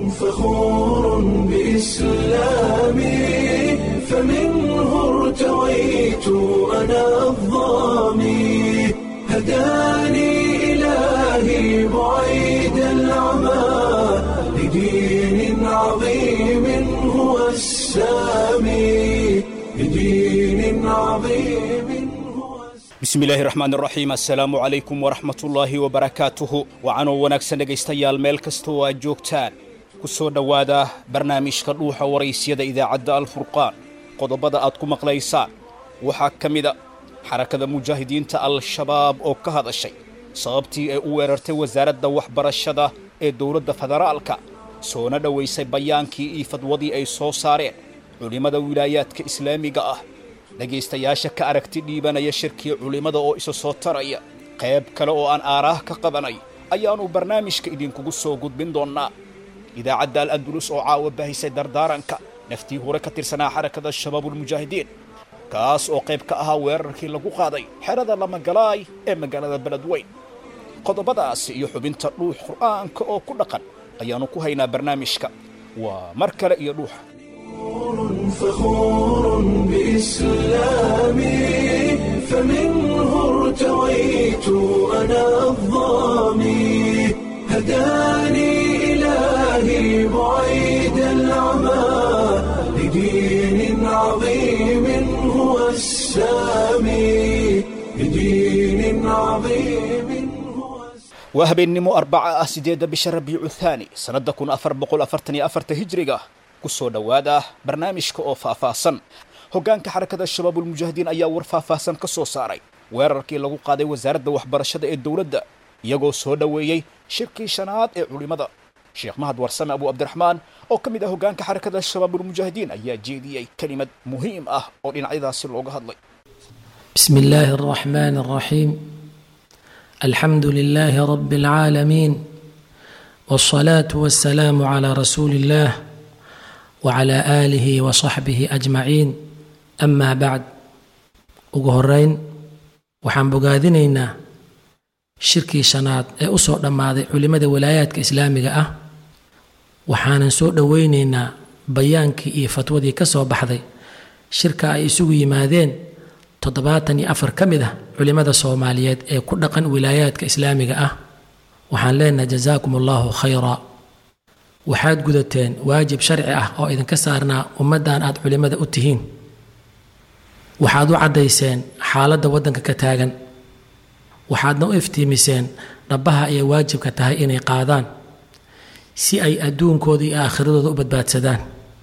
فخور بإسلامي فمنه ارتويت أنا الضامي هداني إلهي بعيد العمى لدين عظيم هو السامي لدين عظيم هو bismillaahi raxmaan raxiim assalaamu calaykum waraxmatullaahi wabarakaatuhu wacanoo wanaagsan dhegaystayaal meel kasta oo aad joogtaan ku soo dhowaada barnaamijka dhuuxa waraysyada idaacadda alfurqaan qodobada aad ku maqlaysaan waxaa ka mida xarakada mujaahidiinta al-shabaab oo ka hadashay sababtii ay u weerartay wasaaradda waxbarashada ee dowladda federaalka soona dhowaysay bayaankii iyo fadwadii ay soo saareen culimmada wilaayaadka islaamiga ah dhegaystayaasha ka aragti dhiibanaya shirkii culimmada oo isa soo taraya qayb kale oo aan aaraah ka qabanay ayaannu barnaamijka idinkugu soo gudbin doonnaa idaacadda al andulus oo caawa bahisay dardaaranka naftii hore ka tirsanaa xarakada shabaabulmujaahidiin kaas oo qayb ka ahaa weerarkii lagu qaaday xerada lamagalaay ee magaalada beledweyn qodobadaasi iyo xubinta dhuux qur'aanka oo ku dhaqan ayaannu ku haynaa barnaamijka waa mar kale iyo dhuuxa فخور بإسلامي فمنه ارتويت أنا الضامي هداني إلهي بعيد العمى لدين عظيم هو السامي لدين عظيم هو السامي waa habeennimo arbaca ah siddeedda bisha rabiicu thaani sannadda kun afar boqol afartan iyo afarta hijriga ku soo dhowaada barnaamijka oo faahfaahsan hoggaanka xarakada shabaabulmujaahidiin ayaa war faahfaahsan ka soo saaray weerarkii lagu qaaday wasaaradda waxbarashada ee dowladda iyagoo soo dhoweeyey shirkii shanaad ee culimmada sheekh mahad warsame abu cabdiraxmaan oo ka mid ah hoggaanka xarakada shabaabulmujaahidiin ayaa jeediyey kelimad muhiim ah oo dhinacyadaasi looga hadlay بسم الله الرحمن الرحيم الحمد لله رب العالمين والصلاة والسلام على رسول الله وعلى آله وصحبه أجمعين أما بعد ugu horeyn waxaan bogaadinaynaa shirkii shanaad ee u soo dhammaaday culimmada walaayaadka islaamiga ah waxaanan soo dhoweynaynaa bayaankii iyo fatwadii ka soo baxday shirka ay isugu yimaadeen toddobaatan iyo afar ka mid ah culimmada soomaaliyeed ee ku dhaqan wilaayaadka islaamiga ah waxaan leenahay jasaakum allahu khayra waxaad gudateen waajib sharci ah oo idinka saarnaa ummaddan aad culimmada u tihiin waxaad u caddayseen xaaladda waddanka ka taagan waxaadna u iftiimiseen dhabbaha ayay waajibka tahay inay qaadaan si ay adduunkooda iyo aakhiradooda u badbaadsadaan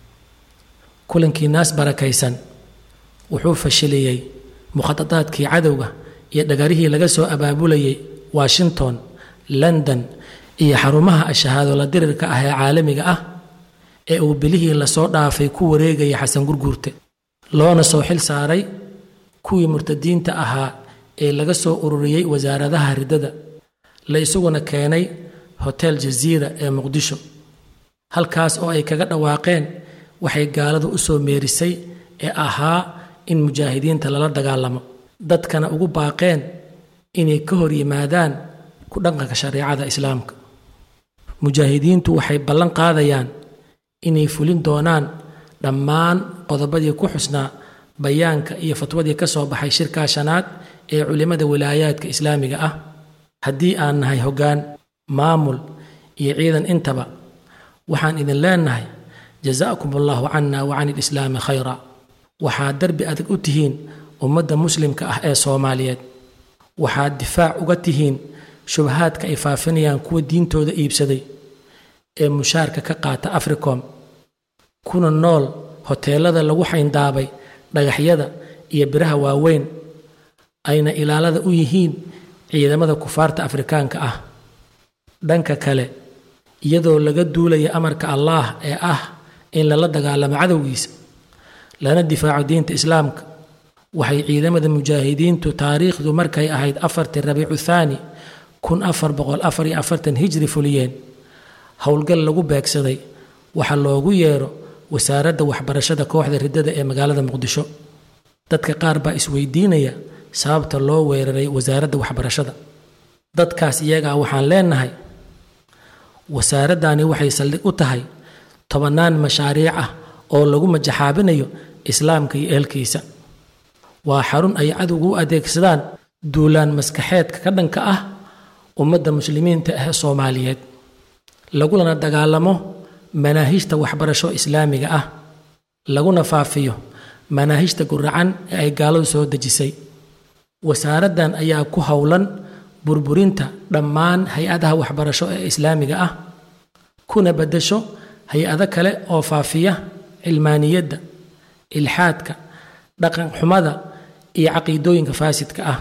kulankii naas barakaysan wuxuu fashiliyey mukhadadaadkii cadowga iyo dhagarihii laga soo abaabulayay washington london iyo xarumaha ashahaadola dirirka ah ee caalamiga ah ee uu bilihii lasoo dhaafay ku wareegaya xasan gurguurte loona soo xil saaray kuwii murtadiinta ahaa ee laga soo ururiyey wasaaradaha riddada la isaguna keenay hotel jaziira ee muqdisho halkaas oo ay kaga dhawaaqeen waxay gaaladu u soo meerisay ee ahaa in mujaahidiinta lala dagaalamo dadkana ugu baaqeen inay ka hor yimaadaan ku dhaqanka shareecada islaamka mujaahidiintu waxay ballan qaadayaan inay fulin doonaan dhammaan qodobadii ku xusnaa bayaanka iyo fatwadii ka soo baxay shirkaa shanaad ee culimmada wilaayaadka islaamiga ah haddii aan nahay hoggaan maamul iyo ciidan intaba waxaan idin leenahay jasaakum allahu cana wa can ilislaami khayra waxaad darbi adag u tihiin ummadda muslimka ah ee soomaaliyeed waxaad difaac uga tihiin shubahaadka ay faafinayaan kuwa diintooda iibsaday ee mushaarka ka qaata africom kuna nool hoteelada lagu xayndaabay dhagaxyada iyo biraha waaweyn ayna ilaalada u yihiin ciidamada kufaarta afrikaanka ah dhanka kale iyadoo laga duulaya amarka allaah ee ah in lala dagaalamo cadowgiisa lana difaaco diinta islaamka waxay ciidamada mujaahidiintu taariikhdu markay ahayd afartii rabiicu thaani kun afar boqol afar iyo afartan hijri fuliyeen howlgal lagu beegsaday waxaa loogu yeero wasaaradda waxbarashada kooxda riddada ee magaalada muqdisho dadka qaar baa isweydiinaya sababta loo weeraray wasaaradda waxbarashada dadkaas iyagaa waxaan leenahay wasaaraddani waxay saldhig u tahay tobannaan mashaariic ah oo lagu majaxaabinayo islaamka iyo ehelkiisa waa xarun ay cadowgu u adeegsadaan duulaan maskaxeedka ka dhanka ah ummadda muslimiinta ah ee soomaaliyeed lagulana dagaalamo manaahijta waxbarasho islaamiga ah laguna faafiyo manaahijta guracan ee ay gaaladu soo dejisay wasaaraddan ayaa ku howlan burburinta dhammaan hay-adaha waxbarasho ee islaamiga ah kuna beddesho hay-ado kale oo faafiya cilmaaniyadda ilxaadka dhaqan xumada iyo caqiidooyinka faasidka ah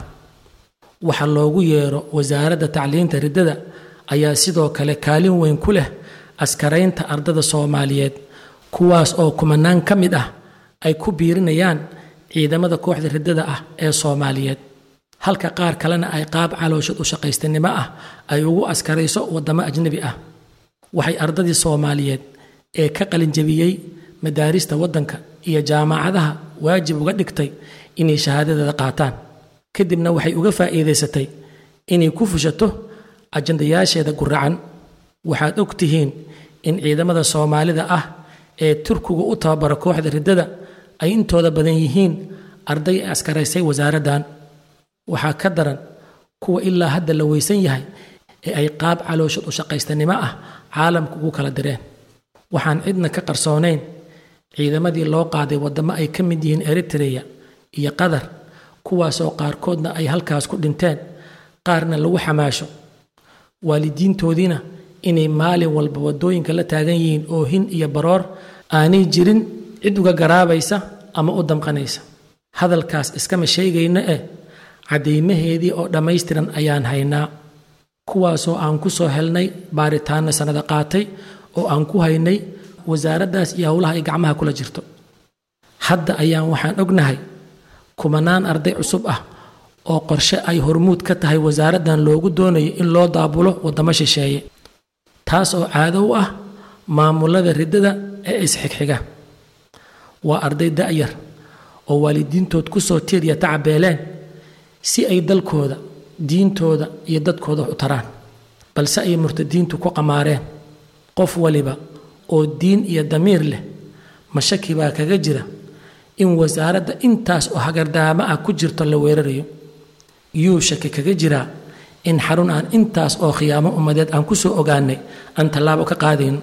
waxa loogu yeero wasaaradda tacliinta riddada ayaa sidoo kale kaalin weyn ku leh askaraynta ardada soomaaliyeed kuwaas oo kumanaan ka mid ah ay ku biirinayaan ciidamada kooxda riddada ah ee soomaaliyeed halka qaar kalena ay qaab calooshad u shaqaystanimo ah ay ugu askarayso waddamo ajnebi ah waxay ardadii soomaaliyeed ee ka qalinjabiyey madaarista waddanka iyo jaamacadaha waajib uga dhigtay inay shahaadadeeda qaataan kadibna waxay uga faa'iidaysatay inay ku fushato ajandayaasheeda guracan waxaad og tihiin in ciidamada soomaalida ah ee turkigu u tababara kooxda riddada ay intooda badan yihiin arday ay askaraysay wasaaraddan waxaa ka daran kuwa ilaa hadda la weysan yahay ee ay qaab calooshad u shaqaystanimo ah caalamka ugu kala direen waxaan cidna ka qarsoonayn ciidamadii loo qaaday waddamo ay ka mid yihiin eritreya iyo qatar kuwaasoo qaarkoodna ay halkaas ku dhinteen qaarna lagu xamaasho waalidiintoodiina inay maalin walba waddooyinka la taagan yihiin oohin iyo baroor aanay jirin cid uga garaabaysa ama u damqanaysa hadalkaas iskama sheegayna eh caddaymaheedii oo dhammaystiran ayaan haynaa kuwaasoo aan ku soo helnay baaritaanno sannado qaatay oo aan ku haynay wasaaraddaas iyo howlaha ay gacmaha kula jirto hadda ayaan waxaan ognahay kumanaan arday cusub ah oo qorshe ay hormuud ka tahay wasaaraddan loogu doonayo in loo daabulo waddamo shisheeye taas oo caado u ah maamulada riddada ee isxigxiga waa arday da'yar oo waalidiintood ku soo tiiriya tacabeeleen si ay dalkooda diintooda iyo dadkooda wax u taraan balse ay murtadiintu ku qamaareen qof waliba oo diin iyo damiir leh mashaki baa kaga jira in wasaaradda intaas oo hagardaamo ah ku jirto la weerarayo yuu shaki kaga jiraa in xarun aan intaas oo khiyaamo ummadeed aan ku soo ogaanay aan tallaabo ka qaadayno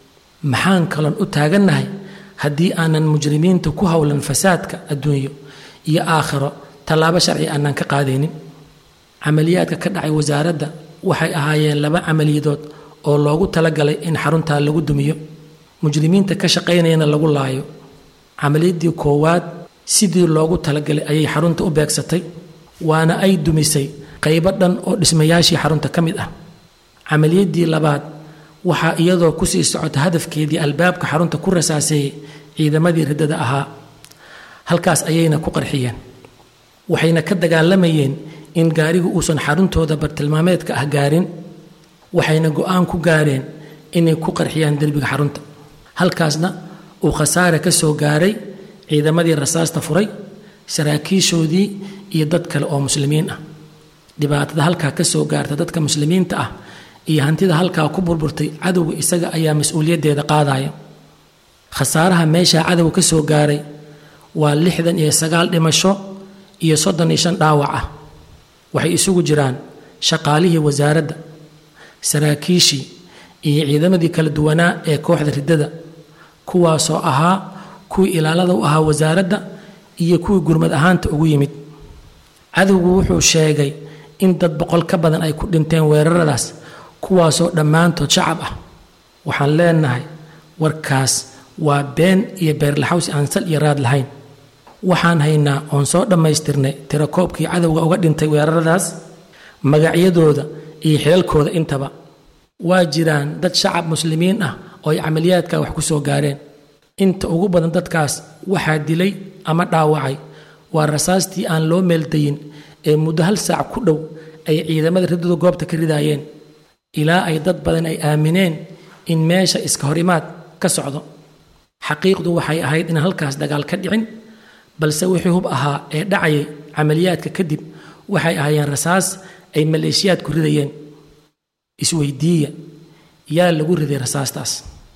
maxaan kalon u taagannahay haddii aanan mujrimiinta ku howlan fasaadka adduunyo iyo aakhiro tallaabo sharci aanan ka qaadaynin camaliyaadka ka dhacay wasaaradda waxay ahaayeen laba camaliyadood oo loogu talagalay in xaruntaa lagu dumiyo mujrimiinta ka shaqaynayana lagu laayo camaliyadii koowaad sidii loogu talagalay ayay xarunta u beegsatay waana ay dumisay qaybo dhan oo dhismayaashii xarunta ka mid ah camaliyadii labaad waxaa iyadoo kusii socota hadafkeedii albaabka xarunta ku rasaaseeyey ciidamadii riddada ahaa halkaas ayayna ku qarxiyeen waxayna ka dagaalamayeen in gaarigu uusan xaruntooda bartilmaameedka ah gaarin waxayna go-aan ku gaareen inay ku qarxiyaan derbiga xarunta halkaasna uu khasaare ka soo gaaray ciidamadii rasaasta furay saraakiishoodii iyo dad kale oo muslimiin ah dhibaatada halkaa ka soo gaarta dadka muslimiinta ah iyo hantida halkaa ku burburtay cadowga isaga ayaa mas-uuliyaddeeda qaadaya khasaaraha meeshaa cadowga ka soo gaaray waa lixdan iyo sagaal dhimasho iyo soddon iyo shan dhaawac ah waxay isugu jiraan shaqaalihii wasaaradda saraakiishii iyo ciidamadii kala duwanaa ee kooxda riddada kuwaasoo ahaa kuwii ilaalada u ahaa wasaaradda iyo kuwii gurmad ahaanta ugu yimid cadowgu wuxuu sheegay in dad boqol ka badan ay ku dhinteen weeraradaas kuwaasoo dhammaantood shacab ah waxaan leenahay warkaas waa been iyo beerlaxawsi aan sal iyo raad lahayn waxaan haynaa oon soo dhammaystirnay tirakoobkii cadowga uga dhintay weeraradaas magacyadooda iyo xilalkooda intaba waa jiraan dad shacab muslimiin ah oo ay camaliyaadka wax ku soo gaareen inta ugu badan dadkaas waxaa dilay ama dhaawacay waa rasaastii aan loo meeldayin ee muddo hal saac ku dhow ay ciidamada riddadu goobta ka ridaayeen ilaa ay dad badan ay aamineen in meesha iska hor imaad ka socdo xaqiiqdu waxay ahayd inaan halkaas dagaal ka dhicin balse wixii hub ahaa ee dhacayay camaliyaadka kadib waxay ahaayeen rasaas ay maleeshiyaadku ridayeen isweydiiya yaa lagu riday rasaastaas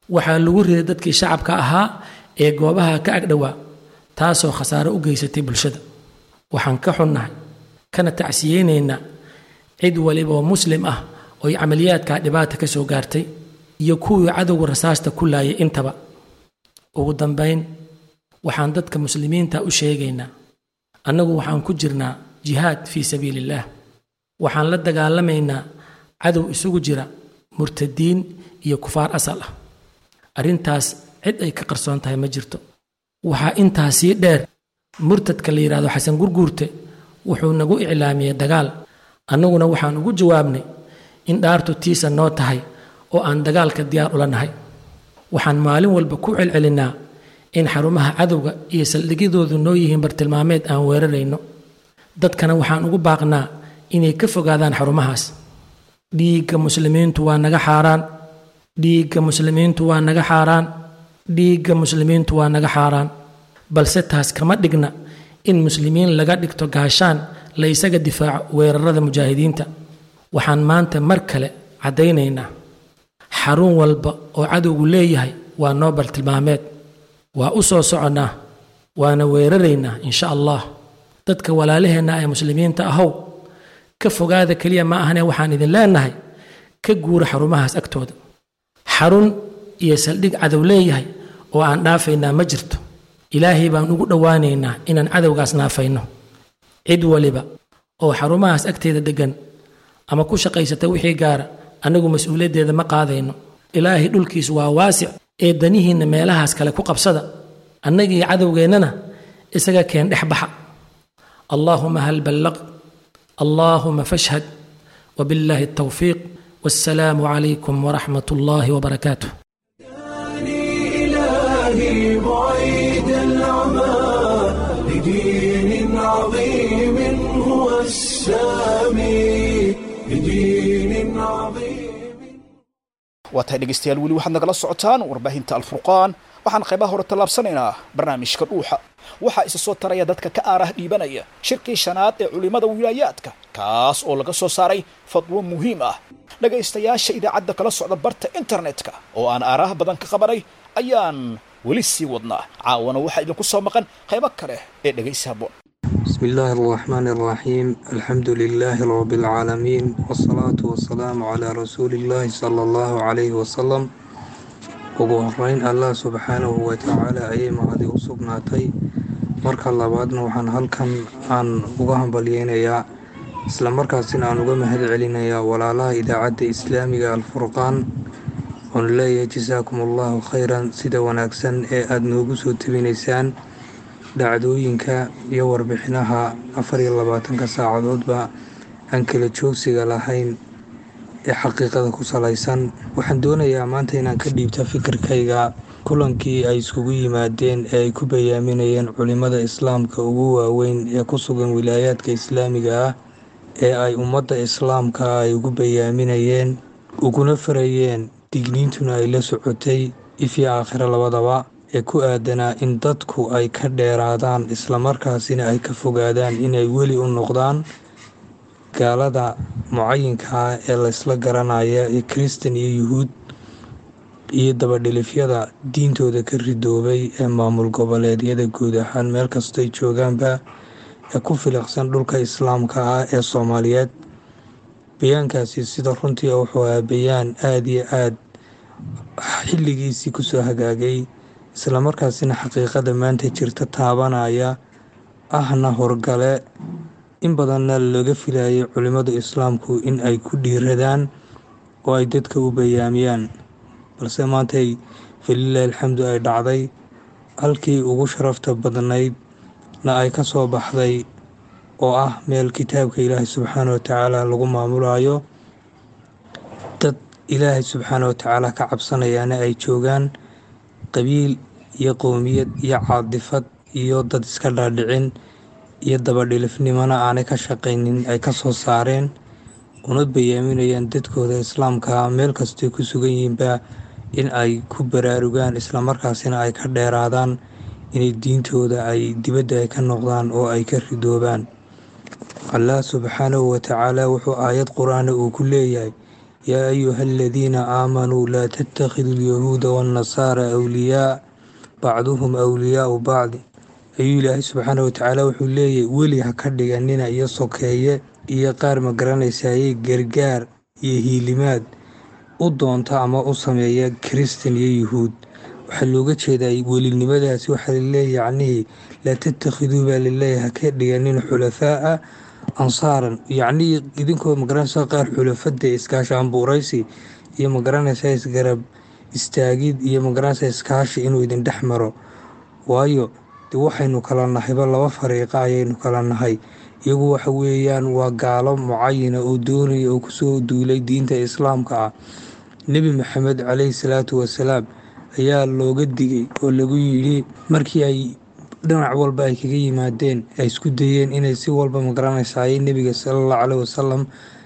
waxaa lagu riday dadkii shacabka ahaa ee goobaha ka agdhowaa taasoo khasaaro u geysatay bulshada waxaan ka xunnahay kana tacsiyeynaynaa cid waliba oo muslim ah ooy camaliyaadkaa dhibaata ka soo gaartay iyo kuwii cadowga rasaasta ku laayay intaba ugu dambayn waxaan dadka muslimiinta u sheegaynaa annagu waxaan ku jirnaa jihaad fii sabiiliillaah waxaan la dagaalamaynaa cadow isugu jira murtadiin iyo kufaar asal ah arrintaas cid ay ka qarsoon tahay ma jirto waxaa intaa sii dheer murtadka la yidhaahdo xasan gurguurte wuxuu nagu iclaamiyey dagaal annaguna waxaan ugu jawaabnay in dhaartu tiisa noo tahay oo aan dagaalka diyaar ula nahay waxaan maalin walba ku celcelinnaa in xarumaha cadowga iyo saldhigyadoodu noo yihiin bartilmaameed aan weerarayno dadkana waxaan ugu baaqnaa inay ka fogaadaan xarumahaas dhiigga muslimiintu waa naga xaaraan dhiigga muslimiintu waa naga xaaraan dhiigga muslimiintu waa naga xaaraan balse taas kama dhigna in muslimiin laga dhigto gaashaan la isaga difaaco weerarada mujaahidiinta waxaan maanta mar kale caddaynaynaa xarun walba oo cadowgu leeyahay waa noo bartilmaameed waa u soo soconnaa waana weeraraynaa insha allah dadka walaalaheenna ee muslimiinta ahow ka fogaada keliya ma ahane waxaan idin leenahay ka guura xarumahaas agtooda xarun iyo saldhig cadow leeyahay oo aan dhaafaynaa ma jirto ilaahay baan ugu dhowaanaynaa inaan cadowgaas naafayno cid waliba oo xarumahaas agteeda deggan ama ku shaqaysata wixii gaara annagu mas-uuliyaddeeda ma qaadayno ilaahay dhulkiis waa waasic ee danihiinna meelahaas kale ku qabsada annagii cadowgeennana isaga keen dhex baxa allaahuma hal ballaq allaahuma fashhad wabillaahi الtawfiiq والسلام عليكم ورحمة الله وبركاته إلهي بعيد العمى لدين عظيم هو السامي لدين عظيم waa tahay dhegaystayaal weli waxaad nagala socotaan warbaahinta alfurqaan waxaan qaybaha hore tallaabsanaynaa barnaamijka dhuuxa waxaa isa soo taraya dadka ka aarah dhiibanaya shirkii shanaad ee culimmada wilaayaadka kaas oo laga soo saaray fadwo muhiim ah dhegaystayaasha idaacadda kala socda barta internetka oo aan aaraha badan ka qabanay ayaan weli sii wadnaa caawana waxaa idinku soo maqan qaybo kale ee dhegaysi habboon بسم الله الرحمن الرحيم الحمد لله رب العالمين والصلاة والسلام على رسول الله صلى الله عليه وسلم ugu horeyn allah subxaanahu watacaala ayay mahadi u sugnaatay marka labaadna waxaan halkan aan uga hambalyeynayaa isla markaasina aan uga mahad celinayaa walaalaha idaacadda islaamiga alfurqaan oon leeyahay jasaakum allahu khayran sida wanaagsan ee aada noogu soo tebinaysaan dhacdooyinka iyo warbixinaha afar iyo labaatanka saacadoodba aan kala joogsiga lahayn ee xaqiiqada ku salaysan waxaan doonayaa maanta inaan ka dhiibta fikirkayga kulankii ay iskugu yimaadeen ee ay ku bayaaminayeen culimmada islaamka ugu waaweyn ee ku sugan wilaayaadka islaamiga ah ee ay ummadda islaamka ay ugu bayaaminayeen uguna farayeen digniintuna ay la socotay ifii aakhiro labadaba ee ku aadanaa in dadku ay ka dheeraadaan islamarkaasina ay ka fogaadaan inay weli u noqdaan gaalada mucayinkaa ee laysla garanaya ee kristan iyo yuhuud iyo dabadhilifyada diintooda ka ridoobay ee maamul goboleedyada guud ahaan meel kastoy joogaanba ee ku filiqsan dhulka islaamka ah ee soomaaliyeed bayaankaasi sida runtii wuxuu ahaa bayaan aada iyo aad xilligiisii kusoo hagaagay islamarkaasina xaqiiqada maanta jirta taabanaya ahna horgale in badanna laga filayay culimmadu islaamku in ay ku dhiiradaan oo ay dadka u bayaamiyaan balse maantay falilaahi alxamdu ay dhacday halkii ugu sharafta badnaydna ay ka soo baxday oo ah meel kitaabka ilaahay subxaana wa tacaala lagu maamulayo dad ilaahay subxaana wa tacaala ka cabsanayaana ay joogaan qabiil iyo qowmiyad iyo caadifad iyo dad iska dhaadhicin iyo dabadhilifnimona aanay ka shaqaynin ay ka soo saareen una bayaaminayaan dadkooda islaamka meel kastay ku sugan yihiinba in ay ku baraarugaan islamarkaasina ay ka dheeraadaan inay diintooda ay dibadda ay ka noqdaan oo ay ka ridoobaan allah subxaanahu watacaala wuxuu aayad qur-aana uu ku leeyahay yaa ayuha aladiina aamanuu laa tattakhiduu alyahuuda waannasaara awliyaa bacduhum awliyaau bacdi ayuu ilaahay subxaana watacaala wuxuu leeyahy weli ha ka dhiganina iyo sokeeye iyo qaar ma garanaysayey gargaar iyo hiilimaad u doonta ama u sameeya kiristan iyo yuhuud waxaa looga jeedaa welinimadaasi waxaa laleeyahy yacnihii laa tattakhiduu baa laleeyahy ha ka dhiganin xulafaa'a ansaaran yacnihii idinkoo magaranaysa qaar xulafada iskaashi ambuuraysi iyo magaranaysa isgarab istaagid iyo magaranaysa iskaashi inuu idin dhex maro waayo de waxaynu kala nahayba laba fariiqa ayaynu kala nahay iyagu waxa weeyaan waa gaalo mucayana oo doonaya oo kusoo duulay diinta islaamka ah nebi maxamed caleyhi salaatu wasalaam ayaa looga digay oo lagu yidhi markii ay dhinac walba ay kaga yimaadeen ay isku dayeen inay si walba magaranaysaay nebiga salallahu caleyhi wasalam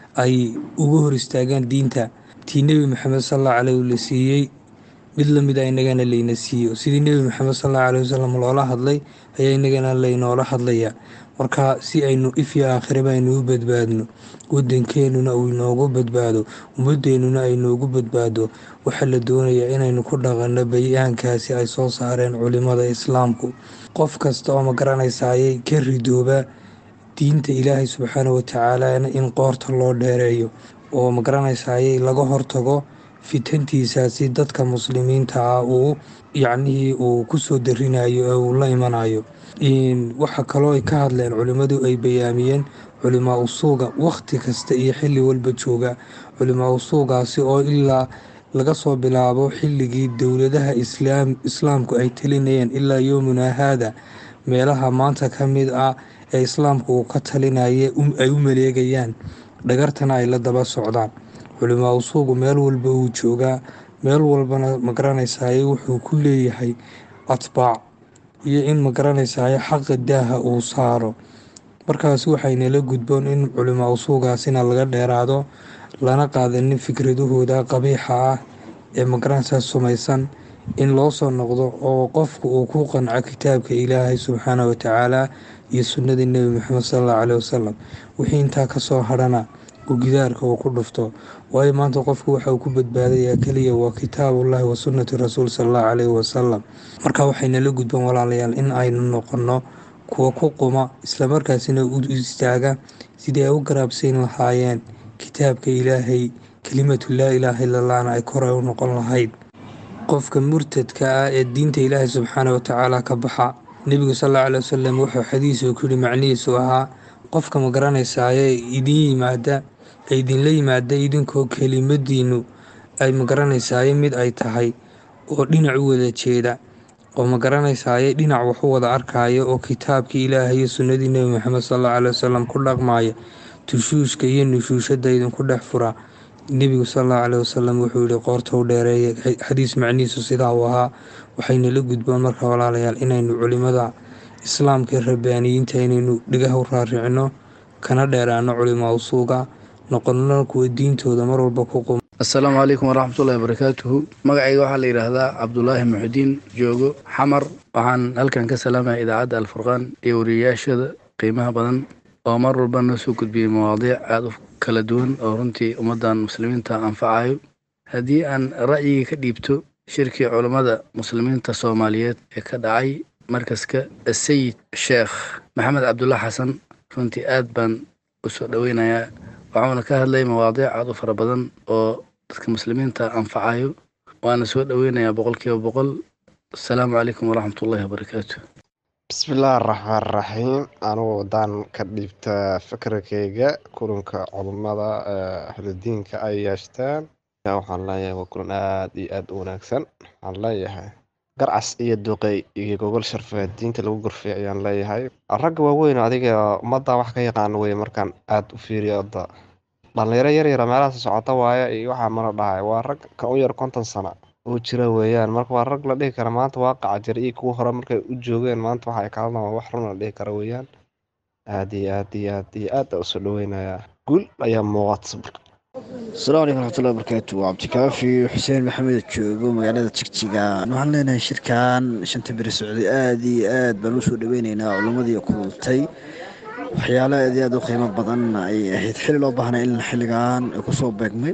ay uga hor istaagaan diinta tii nebi maxamed salallahu caleyh la siiyey mid lamid a inagana layna siiyo sidii nebi maxamed salallahu caleyhi wasalam loola hadlay ayaa inagana laynoola hadlayaa marka si aynu ifyo aakhiraba aynu u badbaadno wadankeenuna uu inoogu badbaado ummadeennuna ay noogu badbaado waxaa la doonayaa inaynu ku dhaqanno bayaankaasi ay soo saareen culimada islaamku qof kasta oo magaranaysaayay ka ridooba diinta ilaahay subxaana watacaalana in qoorta loo dheereeyo oo magaranaysaayay laga hortago fitantiisaasi dadka muslimiinta ah uu yacnihii uu kusoo darinayo ee uu la imanayo waxaa kaloo ay ka hadleen culimmadu ay bayaamiyeen culimaa usuuga wakhti kasta iyo xilli walba jooga culimaa usuugaasi oo ilaa laga soo bilaabo xilligii dowladaha islaamku ay talinayeen ilaa yowmuna haada meelaha maanta ka mid ah ee islaamku uu ka talinaya ay u maleegayaan dhagartana ay la daba socdaan culimaa usuugu meel walba uu joogaa meel walbana magaranaysaay wuxuu ku leeyahay atbaac iyo in magaranaysaay xaqa daaha uu saaro markaas waxaynala gudboon in culimaa usuugaasina laga dheeraado lana qaadanin fikradahooda qabiixa ah ee magaranaysaa sumaysan in loo soo noqdo oo qofku uu ku qanco kitaabka ilaahay subxaana watacaala iyo sunnadii nebi maxamed salallahu caleyhi wasalam wixii intaa kasoo hadhana uu gidaarka uu ku dhufto waayo maanta qofku waxa uu ku badbaadayaa keliya waa kitaabullahi wa sunnati rasuul salallahu caleyhi wasalam marka waxaynala gudboon walaalayaal in aynu noqonno kuwa ku quma islamarkaasina u istaaga sidii ay u garaabsayn lahaayeen kitaabka ilaahay kelimatu laa ilaaha illallahna ay koray u noqon lahayd qofka murtadka ah ee diinta ilaahay subxaana watacaala ka baxa nebigu salallahu caley wasalam wuxuu xadiisu ku yihi macnihiisu ahaa qofka ma garanaysaaye idin yimaada ee idinla yimaada idinkoo kelimadiinu ay ma garanaysaaye mid ay tahay oo dhinac u wada jeeda oo ma garanaysaaye dhinac waxu wada arkaayo oo kitaabkii ilaahay iyo sunnadii nebi maxamed salallahu caley wasalam ku dhaqmaaya tushuushka iyo nushuushada idinku dhex fura nebigu salallahu caleyh wasalam wuxuu yihi qoorta u dheereeya xadiis macnihiisu sidaa uu ahaa waxaynala gudboon marka walaalayaal inaynu culimada islaamka rabbaaniyiinta inaynu dhigaha u raaricino kana dheeraano culimaa usuuga noqonno kuwa diintooda mar walba ku qum assalaamu calaykum waraxmatullahi wabarakaatuhu magacayga waxaa la yidhaahdaa cabdulaahi muxudiin joogo xamar waxaan halkan ka salaamaya idaacadda alfurqaan iyo wariyayaashada qiimaha badan oo mar walba noo soo gudbiyey mawaadiic aada u kala duwan oo runtii ummaddan muslimiinta anfacayo haddii aan ra'yigii ka dhiibto shirkii culammada muslimiinta soomaaliyeed ee ka dhacay markaska sayid sheekh maxamed cabdulla xasan runtii aad baan u soo dhoweynayaa waxuuna ka hadlay mawaadiic aad u fara badan oo dadka muslimiinta anfacayo waana soo dhoweynayaa boqol kiiba boqol asalaamu calaykum waraxmatullahi wabarakaatu bismillaahi araxmaan raxiim anugu haddaan ka dhiibta fikirkayga kulanka culummada ahludiinka ay yeeshteen waxaan leeyahay waa kulan aada iyo aada u wanaagsan waxaan leeyahay garcas iyo duqey iyo gogol sharfeed diinta lagu gorfeey ayaan leeyahay ragga waaweyn adiga ummadda wax ka yaqaano wey markaan aada u fiiriyo odda dhalinyaro yaryara meelahaas socota waaye iyo waxaa mana dhahay waa rag ka u yar konton sano uu jira weeyaan marka waa rag la dhihi kara maanta waaqaca jira iyo kuwa hore markay u joogeen maanta waxa ay kaalana waa wax run la dhihi kara weeyaan aada iyo aad iyo aad iyo aad usoo dhaweynayaa guul ayaa muuqata asalaamu calaykum waraxmatullahi wabarakaatu waa cabdikaafi xuseen maxamed joogo magaalada jigjiga waxaan leenahay shirkan shanta beri socday aada iyo aad baan usoo dhaweyneynaa culimmadii kulantay waxyaalo aad iyo aad u qiimo badan ay ahayd xili loo baahnay in xilligan kusoo beegmay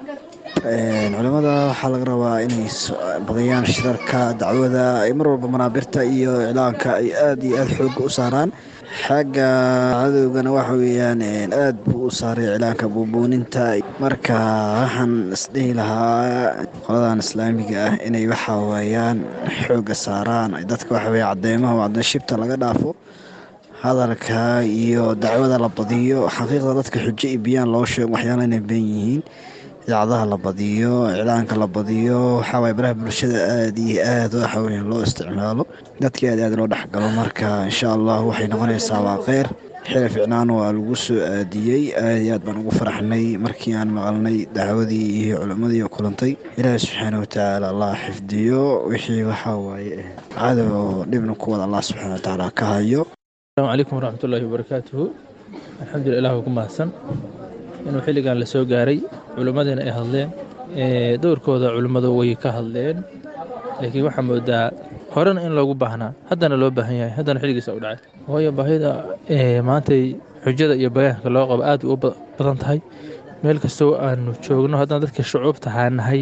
culimada waxaa laga rabaa inay badiyaan shirarka dacwada ay mar walba manaabirta iyo iclaanka ay aada iyo aada xooga u saaraan xagga cadowgana waxa weeyaan aada buu u saaray iclaanka buubuuninta marka waxaan isdhihi lahaa qoladan islaamiga ah inay waxa weeyaan xooga saaraan dadka waxa weya cadeymaha cadeen shibta laga dhaafo hadalka iyo dacwada la badiyo xaqiiqda dadka xujo iyo biyaan loo sheego waxyaala inay been yihiin idaacadaha la badiyo iclaanka la badiyo waxaawaye baraha bulshada aada iyo aada waxaweya loo isticmaalo dadka aad aad loo dhexgalo marka insha allah waxay noqonaysaa waa kheyr xili ficnaan waa lagu soo aadiyey aada iyo aad baan ugu faraxnay markii aan maqalnay dacwadii iyo culimmadii oo kulantay ilaahi subxaana watacaala allah xifdiyo wixii waxaa waaye cadow dhibna kuwada allah subxaana watacaala ka hayo asalaamu calaykum waraxmatullaahi wabarakaatuhu alxamdulillah ilah ku mahadsan inuu xilligan la soo gaaray culimmadina ay hadleen dowrkooda culimmadu way ka hadleen laakiin waxaa moodaa horena in loogu baahnaa haddana loo baahan yahay haddana xilligiisa u dhacay waayo baahida maantay xujada iyo bayaanka loo qabo aad u badan tahay meel kastoo aanu joogno haddana dadka shucuubta haanahay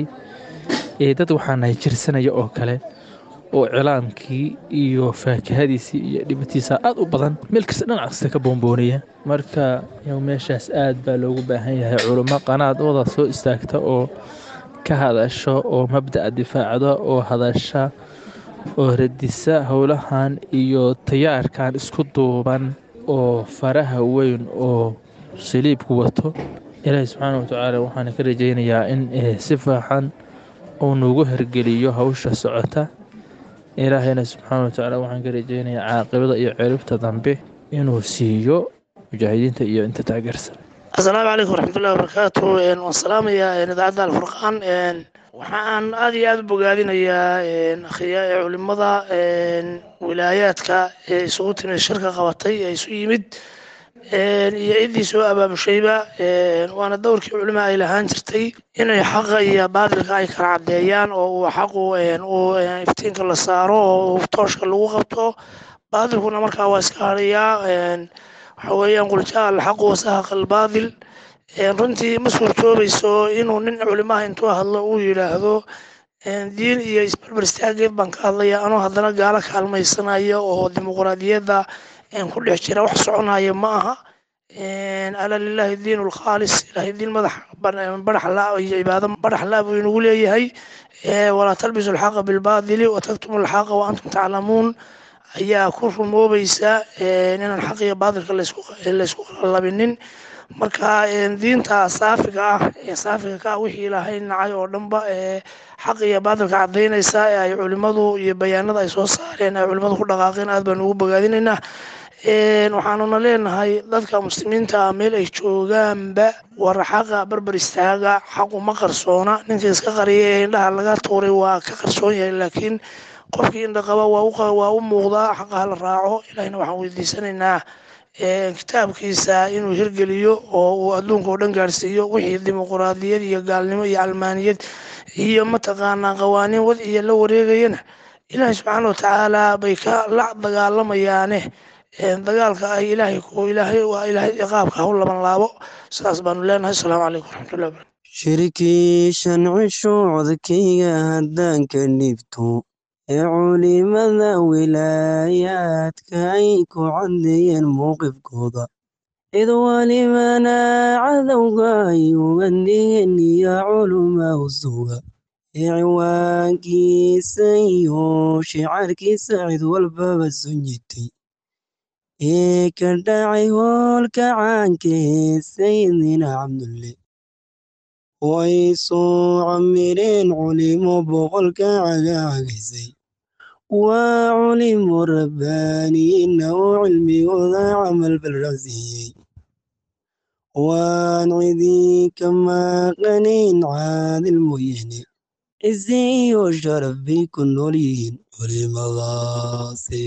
dad waxaa nahay jirsanaya oo kale oo cilaamkii iyo faakahadiisii iyo dhibatiisa aad u badan meel kasta dhinac kasta ka boomboonaya marka meeshaas aad baa loogu baahan yahay culummo qanaad wada soo istaagta oo ka hadasho oo mabda'a difaacda oo hadasha oo radisa howlahan iyo tayaarkan isku duuban oo faraha weyn oo saliibku wato ilaahi subxaana watacaala waxaana ka rajaynayaa in si faaxan uu nagu hergeliyo hawsha socota ilaahayna subxaana watacaala waxaan ka rajeynayaa caaqibada iyo ciribta dambe inuu siiyo mujaahidiinta iyo inta taageersan asalaamu calaykum waraxmatullahi wabarakaatu waan salaamayaa idaacadda alfurqaan waxaan aad iyo aada u bogaadinayaa culimada wilaayaadka ee isugu timid shirka qabatay ee isu yimid iyo ciddii soo abaabushayba waana dowrkii culima ay lahaan jirtay inay xaqa iyo baadilka ay kala caddeeyaan oo uu xaqu uu iftiinka la saaro oo tooshka lagu qabto baadilkuna markaa waa iska hadhayaa waxa weeyaan quljaa alxaqu wasahaqa albaadil runtii ma suurtoobayso inuu nin culimaha intuu hadlo uu yidhaahdo diin iyo isbarbar istaageed baan ka hadlaya anoo haddana gaalo kaalmaysanaya oo dimuqraadiyadda ku dhex jira wax soconaya ma aha ala lilahi diin lkhaalis ilahay diin madax badax la iyo cibaado badax la buu inagu leeyahay walaa talbisu alxaqa bilbaadili wataktumu alxaqa wa antum taclamuun ayaa ku rumoobaysa inaan xaq iyo baadilka laysku qalabinin marka diinta saafiga ah ee saafiga ka ah wixii ilaahay nacay oo dhanba xaq iyo baadilka cadaynaysa ee ay culimadu iyo bayaanada ay soo saareen ay culimadu ku dhaqaaqeen aad baan ugu bogaadinaynaa waxaanuna leenahay dadka muslimiinta ah meel ay joogaanba war xaqa barbar istaaga xaqu ma qarsoona ninka iska qariya ee indhaha laga tuuray waa ka qarsoon yahay laakiin qofkii indha qaba waa u muuqdaa xaqa hala raaco ilahina waxaan weydiisanaynaa kitaabkiisa inuu hirgeliyo oo uu adduunka oo dhan gaarsiiyo wixii dimuquraadiyad iyo gaalnimo iyo almaaniyad iyo mataqaanaa qawaaniin wad iyo la wareegayana ilaahay subxaana watacaala bay ka la dagaalamayaane dagaalka ay ilaahay ku ilaahay waa ilaahay ciqaabka haw laban laabo saas baanu leenahay asalaamu calaykum waraxmatullahi barakatu shirkii shancisho codkayga haddaan ka dhibto ee culimada wilaayaadka ay ku caddeeyeen mowqifkooda cid walibana cadowga ay uga dhigeen iyo culumaa usuga ee ciwaankiisa iyo shicaarkiisa cid walbaba sunyitay ee ka dhacay hoolka caanka ee sayidina cabdulle way soo camireen culimo boqolka cagaagaysay waa culimo rabbaaniyiinna oo cilmigooda camal balrasiiyey waan cidii ka maqanayn caadil mooyaane cise iyo sharaf bay ku nool yihiin culimadaasi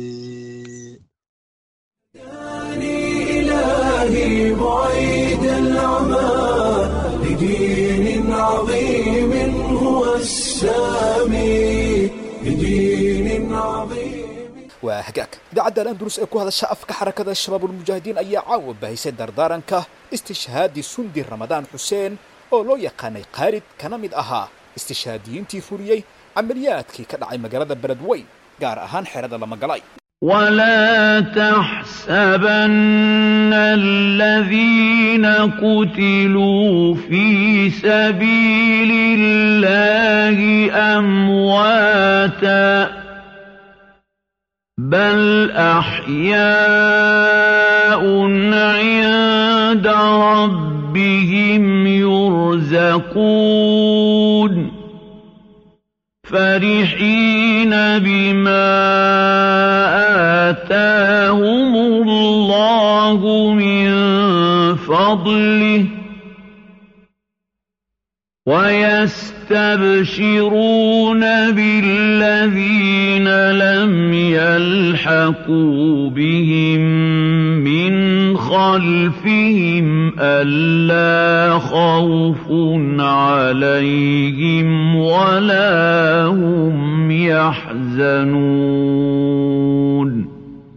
إلهي بعيد العمى لدين عظيم هو السامي لدين عظيم waa hagaag idaacadda alandurus ee ku hadasha afka xarakada shabaabulmujaahidiin ayaa caawa bahisay dardaaranka istishhaadi sundi ramadaan xuseen oo loo yaqaanay khaalid kana mid ahaa istishaadiyiintii fuliyey camaliyaadkii ka dhacay magaalada beledweyn gaar ahaan xerada lamagalay ولا تحسبن الذين قتلوا في سبيل الله أمواتا بل أحياء عند ربهم يرزقون فرحين بما آتاهم الله من فضله ويستبشرون بالذين لم يلحقوا بهم من خلفهم ألا خوف عليهم ولا هم يحزنون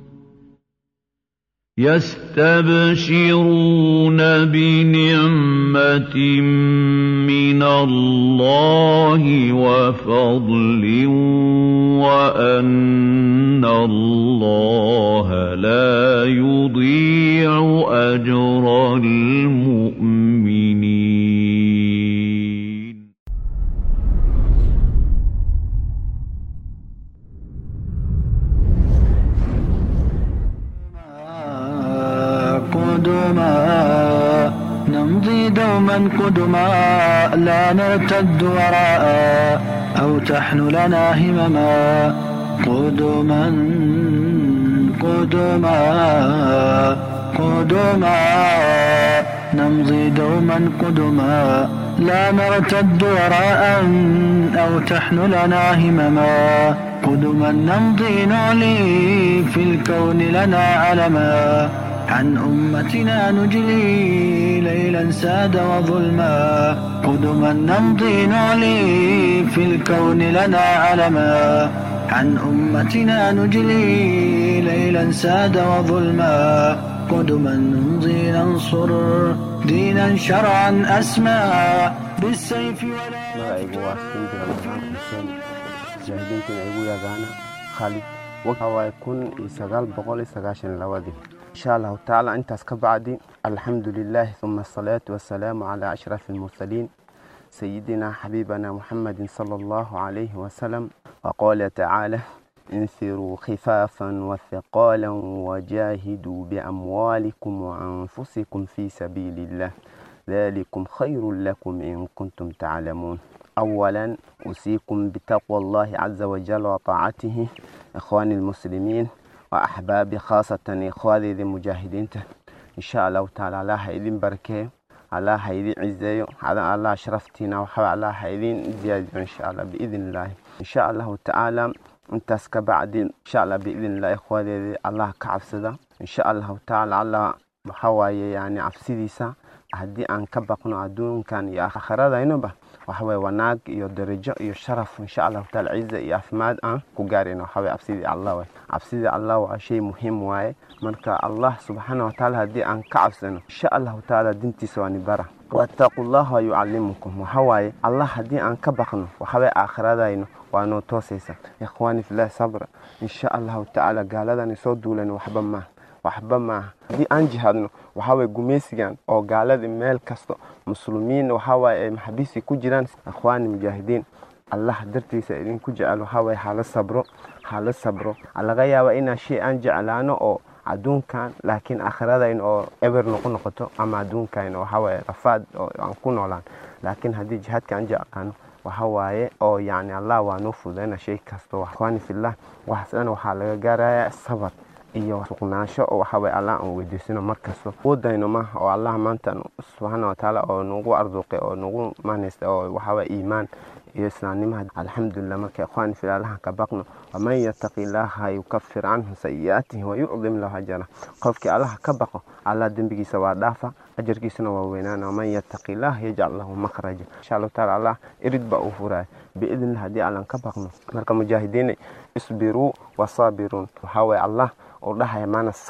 يستبشرون بنعمة من الله وفضل وأن الله لا يضيع أجر المؤمنين قدما نمضي دوما قدما لا نرتد وراء أو تحن لنا همما قدما قدما قدما نمضي دوما قدما لا نرتد وراء أو تحن لنا همما قدما نمضي نعلي في الكون لنا علما عن أمتنا نجلي ليلا ساد وظلما قدما نمضي نعلي في الكون لنا علما عن أمتنا نجلي ليلا ساد وظلما قدما نمضي ننصر دينا شرعا أسمى بالسيف ولا magacaygu waa sinjira maxamed xuseen mujaahidiintana igu yaqaana khalid waxawaaye kun iyo sagaal boqol iyo sagaashan labadii insha allahu tacaala intaas ka bacdi alxamdu lilaahi uma asalaatu wasalaamu calaa ashrafi almursaliin sayidina xabiibana muxamedin sala allahu calayhi wasalam waqaala tacaala انفروا خفافا وثقالا وجاهدوا بأموالكم وأنفسكم في سبيل الله ذلكم خير لكم إن كنتم تعلمون أولا أوصيكم بتقوى الله عز وجل وطاعته إخواني المسلمين وأحبابي خاصة إخواني المجاهدين إن شاء الله تعالى الله إذن بركة الله هيدين عزيو على الله شرفتنا وحب الله هيدين زيادة إن شاء الله بإذن الله إن شاء الله تعالى intaas ka bacdi insha allah biidn illah ikhwaadeedii allah ka cabsada insha allahu tacaala allah waxaa waaye yani cabsidiisa haddii aan ka baqno adduunkan iyo aakhiradaynoba waxawaaye wanaag iyo darajo iyo sharaf insha allahu taala ciza iyo caafimaad aan ku gaarayno waxawaaye cabsidii allah waay cabsidii allah waa shay muhiim waaye marka allah subxaana watacaala haddii aan ka cabsano insha allahu tacaala dintiisa waa nibara waataquu llaha yucallimukum waxawaaye allah haddii aan ka baqno waxawaaye aakhiradayno waa noo toosaysa ikhwaani filah sabra insha allahu tacaala gaaladan soo duulan waxba maaha waxba maaha haddii aan jihaadno waxawaaye gumaysigan oo gaalada meel kasta muslimiin waxawaaye ay maxabiisi ku jiraan ikhwaani mujaahidiin allah dartiisa idinku jecel waxawaaye hala sabro hala sabro laga yaaba inaa shay aan jeclaano oo adduunkan laakiin aakhiradayn oo eber noqo noqoto ama adduunkan waxawaaye rafaad oo aan ku noolaan laakiin haddii jihaadka aan jeclaano waxa waaye oo yani allah waa noo fududayna shay kasto ikhwaani fillah waxaas dhan waxaa laga gaaraya sabar iyo suqnaansho oo waxa waye allah aan weydiisano markasto wadayno maaha oo allah maanta subxaana watacaala oo nagu arduqay oo nagu manaysta oo waxawaye iimaan iyo islaamnimaha alxamdulilah marka ikhwaani fillah allahan ka baqno waman yataqi illaaha yukafir canhu sayi'aatihi wayucdim lahu ajara qofkii allaha ka baqo allah dembigiisa waa dhaafa ajarkiisana waa weynaana waman yataqi illah yajcal lahu makhraja insha allahu taala allah irid baa uu furaya biidnillah haddii allan ka baqno marka mujaahidiinay isbiruu wasaabiruun waxaa waye allah uu dhahaya maana sabra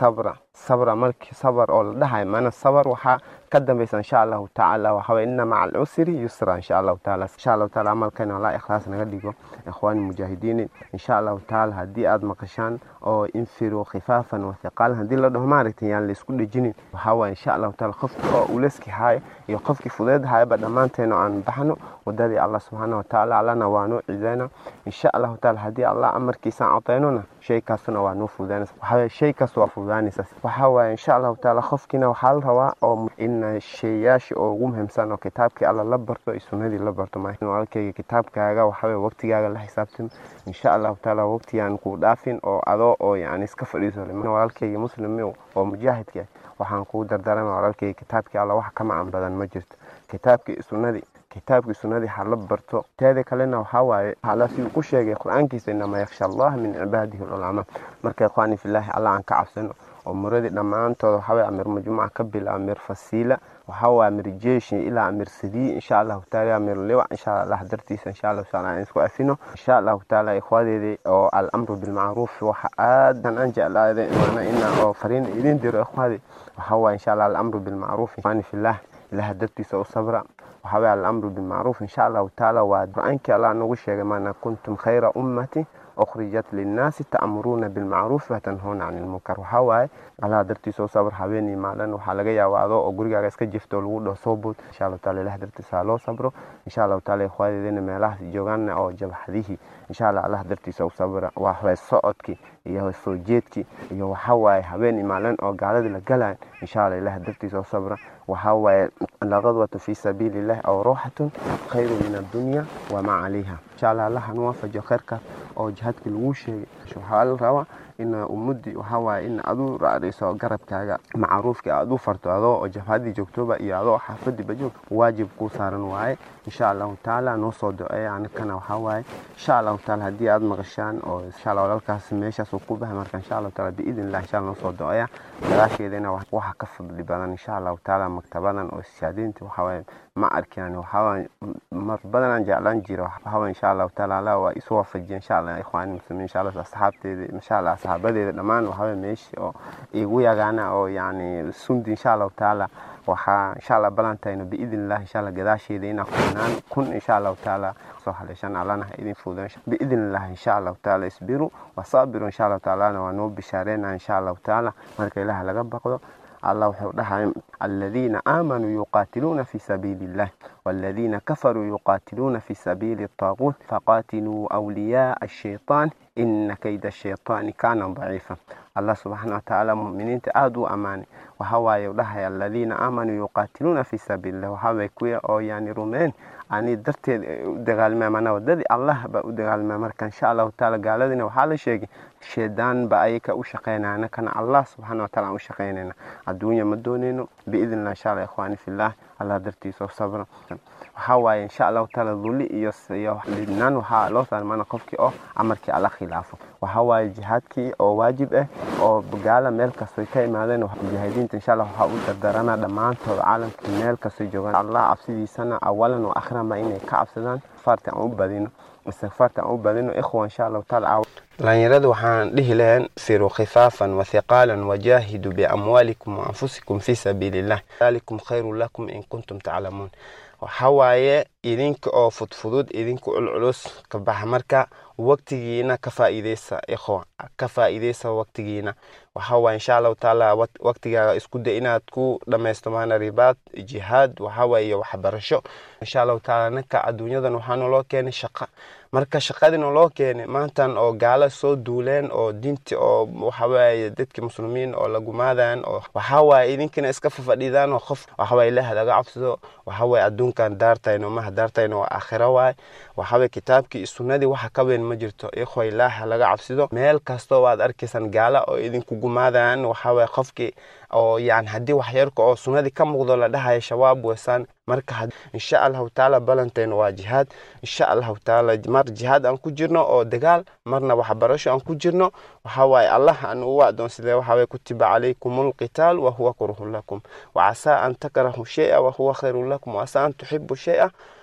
sabra markii sabar oo la dhahay mana sabar waxaa ka dambaysa insha allahu tacaala waxaway ina maca alcusri yusra insha allahu taala insha allahu taala amalkayna allah ikhlaas naga dhigo ikhwaani mujaahidiin insha allahu taala haddii aad maqashaan oo infiruu khifaafan wa hiqaalan haddii la dhaho maaragtay yaan la isku dhejinin waxawaa insha allahu taala qofki oo uleski haayo iyo qofkii fudeed hayaba dhammaanteena aan baxno wadadii allah subxaana watacaala allana waa noo cideyna insha allahu taala haddii allah amarkiisaan codaynona shay kaasuna waa noo fududaanaysa waxaway shay kaas waa fududaanaysa waxaa waaye insha allahu taala qofkiina waxaa la rabaa oo in shayaasha oo ugu muhiimsan oo kitaabkii alla la barto iyo sunnadii la barto walaalkayga kitaabkaaga waxaway waqtigaaga la xisaabtan insha allahu taala waqtigaan kuu dhaafin oo adoo oo yani iska fadhiiso walaalkayga muslim oo mujaahidka waxaan kuu dardaarama walaalkayga kitaabkii alla wax ka macan badan ma jirto kitaabkii sunnadii kitaabkii sunnadii ha la barto teeda kalena waxaa waaye alla siduu ku sheegay qur-aankiisa inamaa yakhsha allaha min cibaadihi lculamaa marka ikhwaani filaahi allah aan ka cabsano oo muradii dhammaantooda waxaway amir majmuuca ka bila amir fasiila waxawaa amir jeeshi ilaa amir sadii insha allahu taala amir liwac insha allah dartiisa insha allahu taala aan isku afino insha allahu taala ikhwadeedii oo alamru bilmacruuf waxa aadan aan jeclaaday mana ina oo fariin idin diro ikhwaadi waxawaa insha allah alamru bilmacruuf ikhwaani fillah ilaha dartiisa u sabra waxaway alamru bilmacruuf insha allahu taala waa qur-aankii allah nagu sheegay maana kuntum khayra ummati أخرجت للناس تأمرون بالمعروف وتنهون عن المنكر وحواي على درتي سو صبر حبيني مالن waxa laga yaabaa adoo oo gurigaaga iska jifto lagu dhaho soo bood insha Allah taala ilaah dartiisa loo sabro insha Allah taala ikhwaadina meelaha joogaan oo jabhadihi insha Allah Allah dartiisa u sabra waa waxay socodki iyo soo jeedki iyo waxa waaye habeen maalin oo gaalada la galaan insha Allah ilaah dartiisa u sabra waxa waaye laqadwatu fi sabilillah aw ruhatun khayru min ad-dunya wa ma 'alayha insha Allah Allah hanoo fajo khayrka oo jihadka lagu sheegay waxaa la rabaa in ummadii waxaa waaye in adu raacdayso garabkaaga macruufka aad u farto adoo oo jabhadii joogtoba iyo adoo xaafadiiba joog waajib kuu saaran waaye insha allahu taala noo soo duceeya anakana waxaa waaye insha allahu taala haddii aad maqashaan oo insha allah walaalkaas meeshaas uu ku bahay marka insha allahu taala biidn illah insha allah noo soo duceeya gadaasheedana waxa ka fadli badan insha allahu taala maktabadan oo shahaadiinta waxaa waaye ma arkin waxaa waaye mar badan aan jeclaan jiro waxaa waaye insha allahu taala allah waa isu waafajiya insha allah ikhwaani muslimiin insha allah asxaabteeda insha allah asxaabadeeda dhammaan waxaa waaye meeshii oo igu yagaana oo yani sundi insha allahu taala waxaa insha allah balantayno biidn illah insha allah gadaasheeda inaa kunaan kun insha allahu taala soo haleeshan allana ha idin fuudan biidn illah insha allahu taala isbiru wasaabiru insha allahu taalana waa noo bishaareena insha allahu taala marka ilaah laga baqdo الله وحو الذين آمنوا يقاتلون في سبيل الله والذين كفروا يقاتلون في سبيل الطاغوت فقاتلوا أولياء الشيطان إن كيد الشيطان كان ضعيفا الله سبحانه وتعالى مؤمنين تآدوا أماني وهو يولها الذين آمنوا يقاتلون في سبيل الله وهو يكوي أو يعني رومين ani darteed u dagaalmaa manaa wadadii allah baa u dagaalmaa marka insha allahu taala gaaladina waxaa la sheegay shaydaan ba ayaka u shaqeynayna kana allah subxaana wataala aan u shaqeynayna adduunya ma dooneyno biidn illah insha allah ikhwaani fillah allah dartiisa sabra waxaa waaye insha allahu taala duli iyo iyo lidnaan waxaa loo saarmana qofkii oo amarkii alla khilaafo waxaa waaye jihaadkii oo waajib ah oo gaala meel kastoy ka imaadeen mujaahidiinta insha allah waxaa u dardarana dhammaantood caalamka meel kastoy joogaan allah cabsidiisana awalan wa akhirama inay ka cabsadaan faarta aan u badino istikfaarta aan u badino ikhwa insha allahu taala dhalinyarada waxaan dhihi lahayn firuu khifaafan wathiqaalan wajaahiduu biamwaalikum waanfusikum fi sabiili illah dalikum khayru lakum in kuntum taclamuun waxaa waaye idinka oo fudfudud idinka culculus ka baxa marka waqtigiina ka faa'iideysa ikhwa ka faa'iideysa waqtigiina waxaa waaye insha allahu taala waqtigaaga isku day inaad ku dhammaysto maana ribaad jihaad waxaa waaye iyo waxbarasho insha allahu taala ninka adduunyadan waxaa naloo keenay shaqa marka shaqadina loo keenay maantan oo gaala soo duuleen oo diinti oo waxawaaye dadki muslimiin oo lagumaadayan oo waxawaaye idinkina iska fafadhidaan oo qof waxawaaye ilaah laga cabsado waxawaaye adduunkan daartayno maha daartayno waa aakhiro waaye waxawaaye kitaabkii sunnadii waxa ka weyn ma jirto ikhwa ilaah laga cabsido meel kastoo waad arkaysaan gaala oo idinku gumaadayan waxawaaye qofkii oo yani haddii waxyarka oo sunnadii ka muuqdo la dhahayo shabaab weesaan marka insha allahu taala balantayna waa jihaad insha allahu taala mar jihaad aan ku jirno oo dagaal marna waxbarasho aan ku jirno waxa waaye allah aan ugu adoonsadee waxa waaye kutiba calaykum alqitaal wahuwa kurhun lakum wacasaa an takrahu shay'a wahuwa khayrun lakum wacasaa an tuxibu shay'a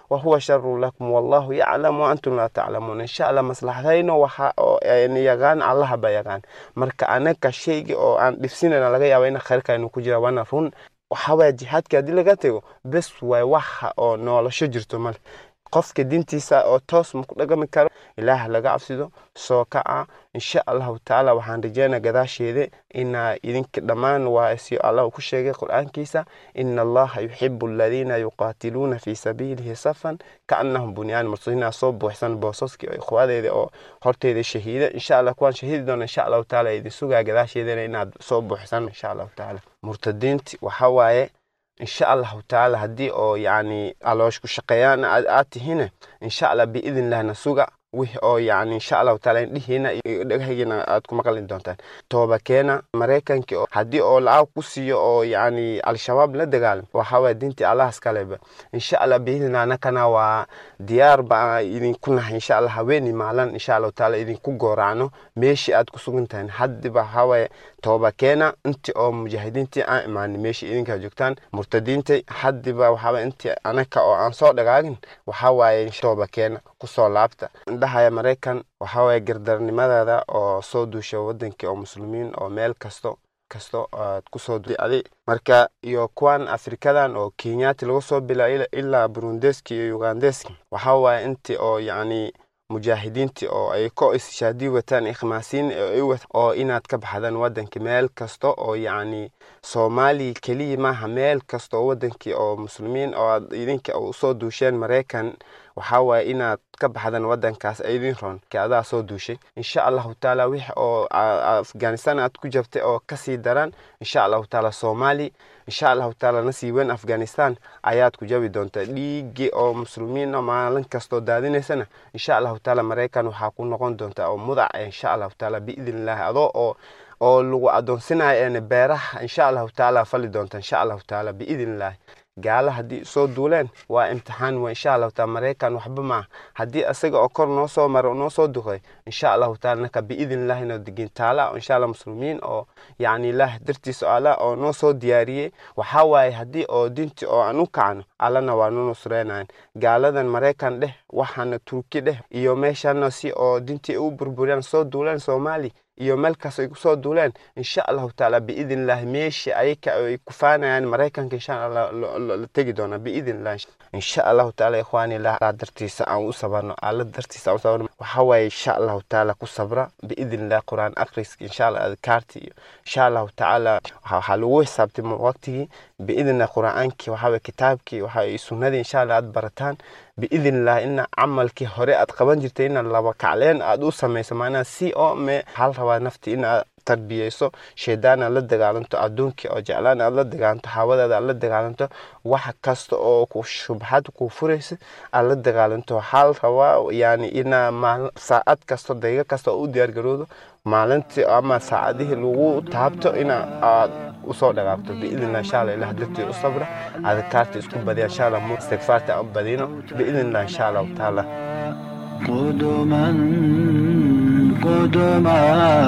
wahuwa sharu lakum wallahu yaclamu waantum laa taclamuun insha allah maslaxadayno waxa oo ayna yaqaan allaha ba yaqaan marka anaga shayga oo aan dhibsinayna laga yaaba ina khayrka aynu ku jira waana run waxawaya jihaadka haddii laga tego bes waay waxa oo noolasho jirto male qofka dintiisa oo toos ma ku dhagami karo ilaah laga cabsido soo kaca insha allahu tacaala waxaan rajeynaa gadaasheeda inaa idinka dhammaan waa si allah ku sheegay qur-aankiisa ina allaha yuxibu aladiina yuqaatiluuna fii sabiilihi safan kaannahum bunyaan marsuinaa soo buuxsan boosaskii oo ikhwadeeda oo horteeda shahiida insha allah kuwaan shahiidi doona insha allahu tacaala idin sugaa gadaasheedana inaad soo buuxsan insha allahu tacaala murtadiinti waxa waaye insha allahu tacaala haddii oo yacni aloosh ku shaqeeyaan aad aad tihine insha allah biidin lahna suga wix oo yacni insha allahu tacaala indhihiina iyo dhagahiina aad ku maqli doontaan tooba keena maraykanki oo haddii oo lacag ku siiyo oo yacni al-shabaab la dagaalam waxa waye diintii allahas kaleba insha allah biidin anakana waa diyaar baa idinku nahay insha allah haweeni maalan insha allahu tacaala idinku gooracno meeshii aad ku sugan tahay haddiba waxa waye tooba keena intii oo mujaahidiintii aan imaanin meeshii idinkaa joogtaan murtadiinta haddiba waxaaba intii anaka oo aan soo dhagaagin waxaa waaye tooba keena kusoo laabta indhahaya maraykan waxaa waaye gardarnimadeeda oo soo duusha wadankii oo muslimiin oo meel kasto kasto aad kusoo duadi marka iyo kuwan afrikadan oo kenyaati laga soo bila ilaa burundeski iyo ugandeski waxaa waaye intii oo yacni mujaahidiintii oo ay ko ishaadii wataan ikhmaasiin oo inaad ka baxdaan wadanka meel kasta oo yacni soomaaliya keliya maaha meel kasta oo wadankii oo muslimiin oo aad idinka usoo duusheen maraykan waxaa waaye inaad ka baxdaan wadankaas idin roon adaa soo duushay insha allahu tacaala wix oo afghanistan aad ku jabtay oo kasii daran insha allahu tacaala soomaali insha allahu tacaala nasii weyn afghanistan ayaad ku jabi doontaa dhiigii oo muslimiina maalin kastoo daadinaysana insha allahu tacaala maraykan waxaa ku noqon doontaa oo mudac insha allahu tacaala biidn illaahi adoo oo oo lagu adoonsinayo een beeraha insha allahu tacaala fali doonta insha allahu tacaala biidn illaahi gaala haddii soo duuleen waa imtixaan wa insha allahu taala maraykan waxba maa haddii isaga oo kor noo soo maro noo soo duqay insha allahu taala naka biidn illahi noo degin taala insha allah muslimiin oo yacni ilaah dartiisa ala oo noo soo diyaariyey waxaa waaye haddii oo dinti oo aan u kacno allana waa nu nusreynayan gaaladan maraykan dheh waxaana turki dheh iyo meeshana si oo dintii u burburiyaan soo duuleen soomaali iyo meel kaas ay kusoo duuleen insha allahu tacaala biidn illahi meeshii ayaka ay kufaanayaan maraykanka insha allah la tegi doonaa biidn illahi insha allahu tacaala ikhwaani illah dartiisa aan u sabarno alla dartiisa aan u sabarno waxaa waaye insha allahu tacaala ku sabra biidn illahi quraan akhriska insha allah adkaarti iyo insha allahu tacaala waxaa lagu xisaabtay waqtigii biidn illahi qur'aankii waxaa waye kitaabkii waxaa sunnadii insha allah aad barataan biidn illah ina camalkii hore aad qaban jirtay ina laba kacleen aad u samayso maanaa si oo me hal rabaa nafti inaad tarbiyeyso shaydaan aad la dagaalanto adduunkii oo jeclaan aad la dagaalanto hawadaada aad la dagaalanto wax kasta oo ku shubxad ku furaysa aad la dagaalanto hal rabaa yani inaa maal saacad kasto daqiiqo kasta oo u diyaargaroodo maalintii ama saacadihii lagu taabto ina aad usoo dhagaagto biidnillah insha allah ilah dartii u sabra adkaarta isku badiya insha allah mu istigfaarta aan badino biidnillah insha allahu tacaala قدما قدما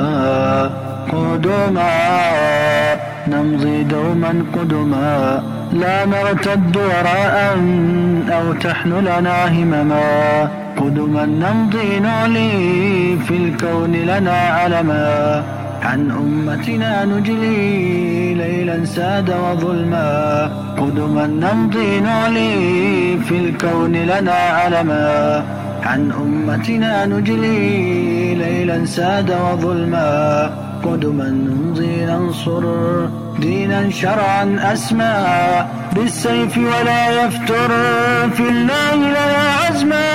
قدما نمضي دوما قدما لا نرتد وراء أو تحملنا همما قدما نمضي نعلي في الكون لنا علما عن أمتنا نجلي ليلا ساد وظلما قدما نمضي نعلي في الكون لنا علما عن أمتنا نجلي ليلا ساد وظلما قدما نمضي ننصر دينا شرعا أسمى بالسيف ولا يفتر في الله لنا عزما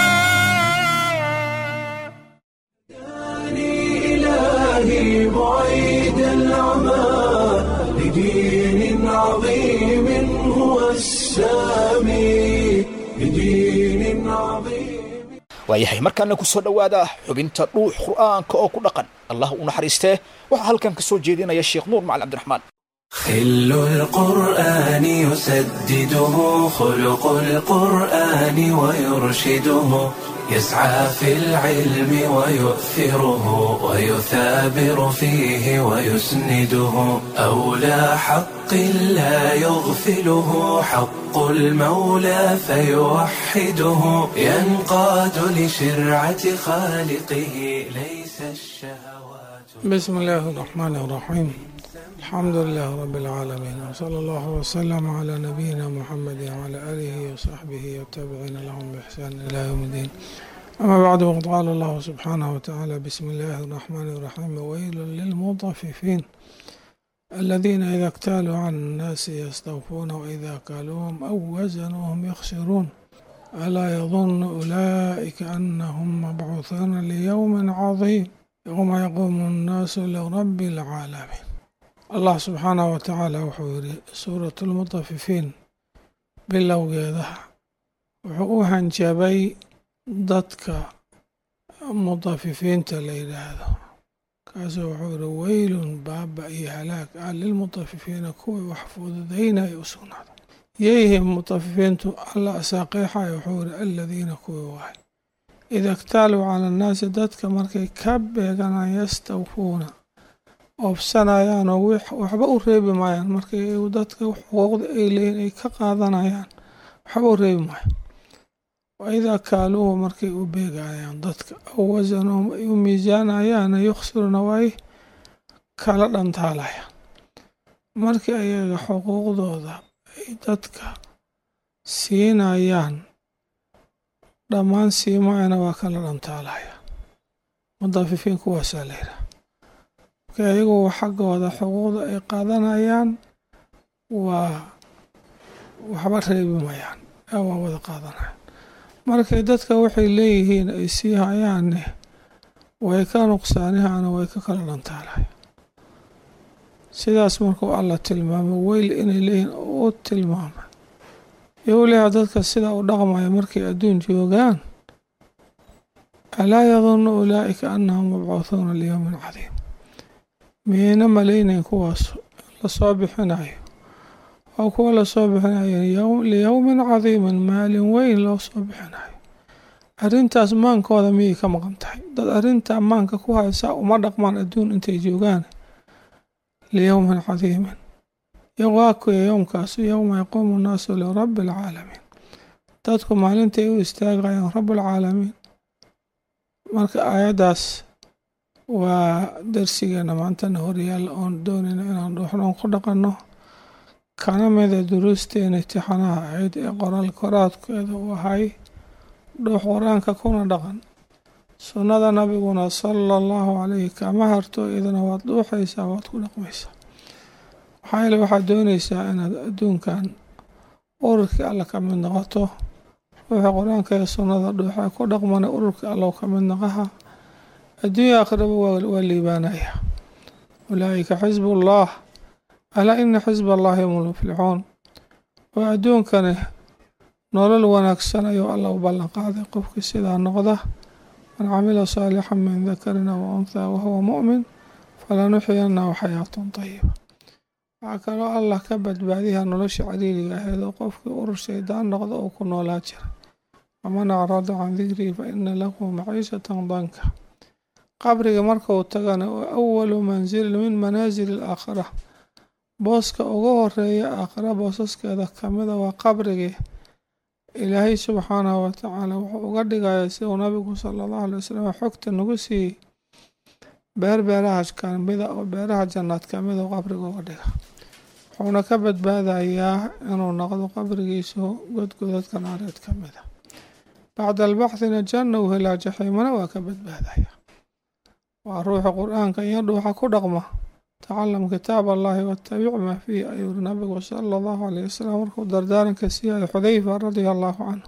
إلهي بعيد العمى لدين عظيم هو السامي لدين عظيم waayahay markaana ku soo dhowaada xubinta dhuux qur'aanka oo ku dhaqan allah u naxariistee waxaa halkan ka soo jeedinaya sheekh nuur macali cabdiraxmaan خل القرآن يسدده خلق القرآن ويرشده يسعى في العلم ويؤثره ويثابر فيه ويسنده أولى حق لا يغفله حق المولى فيوحده ينقاد لشرعة خالقه ليس الشهوات بسم الله الرحمن الرحيم الحمد لله رب العالمين وصلى الله وسلم على نبينا محمد وعلى آله وصحبه والتابعين لهم بإحسان إلى يوم الدين أما بعد وقد قال الله سبحانه وتعالى بسم الله الرحمن الرحيم ويل للمطففين الذين إذا اكتالوا على الناس يستوفون وإذا كالوهم أو وزنوهم يخسرون ألا يظن أولئك أنهم مبعوثون ليوم عظيم يوم يقوم الناس لرب العالمين allah subxaanahu wa tacaala wuxuu yidhi suuratu lmutafifiin bilowgeedaha wuxuu u hanjabay dadka mutafifiinta la yidhaahdo kaasuu wuxuu yidhi weylun baaba iyo halaag ah lilmutafifiina kuwii wax fududaynaya u sugnaada yeyhim mutafifiintu alla asaaqiixaya wuxuu yidhi aladiina kuwii waay ida ktaaluu cala annaasi dadka markay ka beeganaan yastawfuuna oobsanayaan oo waxba u reebi maayaan markay dadka xuquuqda ay leeyihin ay ka qaadanayaan waxba u reebi maayo wa idaa kaaluuhu markay u beegayaan dadka aw wasanuhum ay u miisaanayaana yukhsiruna way kala dhantaalayaan markii ayaga xuquuqdooda ay dadka siinayaan dhammaan siimaayana waa kala dhantaalayaan mudafifiin kuwaasaa la yidhaha ayagu xaggooda xuquuqda ay qaadanayaan waa waxba reebi mayaan waa wada qaadanayaan markay dadka waxay leeyihiin ay sii hayaanne way ka nuqsaanihaana way ka kala dhantaalayaan sidaas markuu alla tilmaamay weyl inay leeyihiin u tilmaamay yowliha dadka sidaa u dhaqmaya markay adduun joogaan alaa yadunnu ulaa'ika annahum mabcuuhuuna liyowmin cadiim miyayna malaynayn kuwaas lasoo bixinayo oo kuwa lasoo bixinayo liyowmin cadiimin maalin weyn loo soo bixinayo arrintaas maankooda miyay ka maqan tahay dad arrintaa maanka ku haysaa uma dhaqmaan adduun intay joogaan liyowmin cadiimin yowaakuya yowmkaasu yowma yaquumu nnaasu lirabbi alcaalamiin dadku maalintay u istaagayaan rabbilcaalamiin marka aayaddaas waa darsigeena maantana horyaalla oon doonayna inaan dhuuxnoon ku dhaqanno kana mida duruusteena itixaanaha ahayd ee qoraal koraadkeeda u ahay dhuux qur-aanka kuna dhaqan sunnada nabiguna sala allahu calayhi kama harto idana waad dhuuxaysaa waad ku dhaqmaysaa maxaa yeele waxaad doonaysaa inaad adduunkan ururkii alla ka mid noqoto ruuxa qur-aanka ee sunnada dhuuxa ku dhaqmana ururkii allow ka mid noqaha adduunya aakhiraba waa liibaanaya ulaa'ika xisbullah alaa ina xisba allahi hum lmuflixuun waa adduunkani nolol wanaagsan ayuu alla u ballan qaaday qofkii sidaa noqda man camila saalixan min dakarin aw unthaa wahuwa mu'min falanuxyanahu xayaatun tayiba waxaa kaloo allah ka badbaadiya nolosha cariiriga aheed oo qofkii urur shaydaan noqda uu ku noolaa jira waman acrada can dikrii fa ina lahu maciishatan danka qabriga marka uu tagana waa awalu mansilin min manaasili alaakhira booska ugu horeeya aakhira boosaskeeda kamida waa qabrigii ilaahay subxaanahu watacaala wuxuu uga dhigayaa siduu nabigu sala allahu alay wasalam xogta nagu siiyey beer beeraha kamida oo beeraha jannaad kamida oo qabriga uga dhiga wuxuuna ka badbaadayaa inuu noqdo qabrigiisu godgodadka naareed kamida bacda albaxthina janna uu helaa jaxiimana waa ka badbaadaya waa ruuxa qur-aanka iyo dhuuxa ku dhaqma tacalam kitaab allahi watabic maa fiihi ayuu yiri nabigu sala allahu alayh wasalam markuu dardaaranka siiyayo xudayfa radia allahu canhu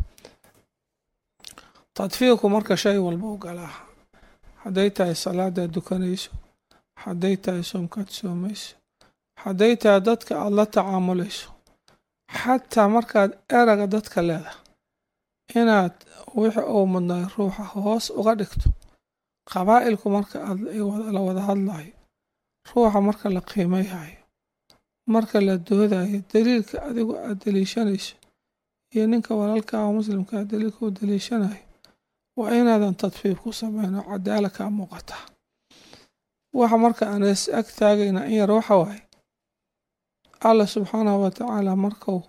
tadfiirku marka shay walba u galaa hadday tahay salaadaad dukanayso hadday tahay soomkaad soomayso hadday tahay dadka aada la tacaamulayso xataa markaad eraga dadka leedahay inaad wixii uu mudnay ruuxa hoos uga dhigto qabaa'ilku marka la wada hadlayo ruuxa marka la qiimayhayo marka la doodayo daliilka adigu aad daliishanayso iyo ninka walaalka ah muslimkaa daliilka uu daliishanayo waa inaadan tadfiif ku sameyno cadaala kaa muuqataa waxa marka aan is ag taagayna in yar waxa waaye allah subxaanahu wa tacaala markuu